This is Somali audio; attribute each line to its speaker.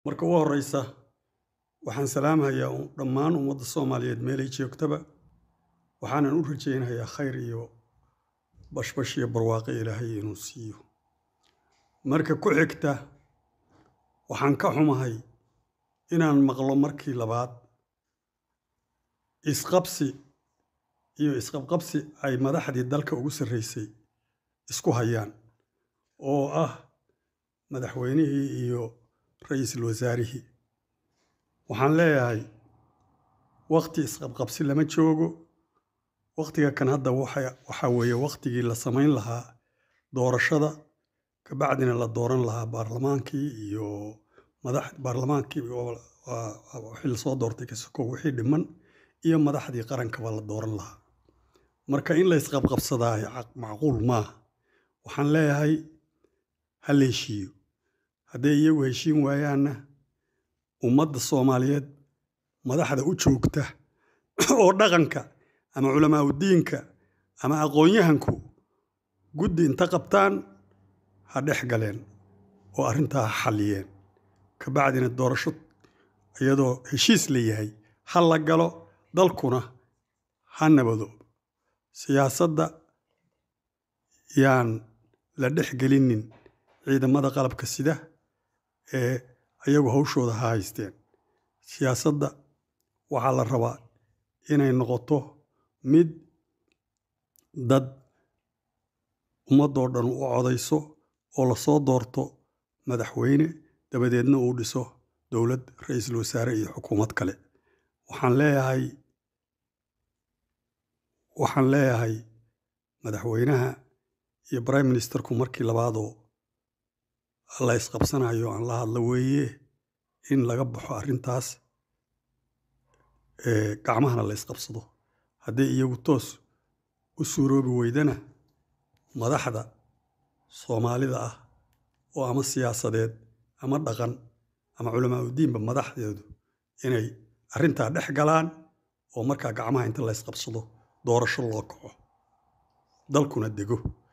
Speaker 1: marka ugu horeysa waxaan salaamhayaa dhammaan ummadda soomaaliyeed meelay joogtaba waxaanan u rajaynayaa khayr iyo bashbash iyo barwaaqo ilaahay inuu siiyo marka ku xigta waxaan ka xumahay inaan maqlo markii labaad isqabsi iyo isqabqabsi ay madaxdii dalka ugu sarreysay isku hayaan oo ah madaxweynihii iyo ra-iisul wasaarihii waxaan leeyahay wakti isqabqabsi lama joogo waktiga kan hadda waxaa weeye waktigii la samayn lahaa doorashada kabacdina la dooran lahaa baarlamaankii iyo madax baarlamaankii wixii lasoo doortay kasoko wixii dhiman iyo madaxdii qarankaba la dooran lahaa marka in la isqabqabsadaa macquul maaha waxaan leeyahay ha la heshiiyo hadday iyagu heshiin waayaanna ummadda soomaaliyeed madaxda u joogta oo dhaqanka ama culamaauddiinka ama aqoon-yahanku guddi inta qabtaan ha dhex galeen oo arrintaa ha xalliyeen kabacdina doorasho iyadoo heshiis la yahay ha la galo dalkuna ha nabado siyaasadda yaan la dhex gelinin ciidamada qalabka sida ee ayagu hawshooda ha haysteen siyaasadda waxaa la rabaa inay noqoto mid dad ummaddoo dhan u codayso oo lasoo doorto madaxweyne dabadeedna uu dhiso dowlad ra-iisul wasaare iyo xukuumad kale waxaan leeyahay waxaan leeyahay madaxweynaha iyo prime ministerku markii labaadoo la isqabsanayo aan la hadla weeye in laga baxo arrintaas gacmahana la isqabsado hadday iyagu toos u suuroobi weydana madaxda soomaalida ah oo ama siyaasadeed ama dhaqan ama culamaauddiinba madaxdeedu inay arrintaa dhex galaan oo markaa gacmaha inta la ysqabsado doorasho loo kaco dalkuna dego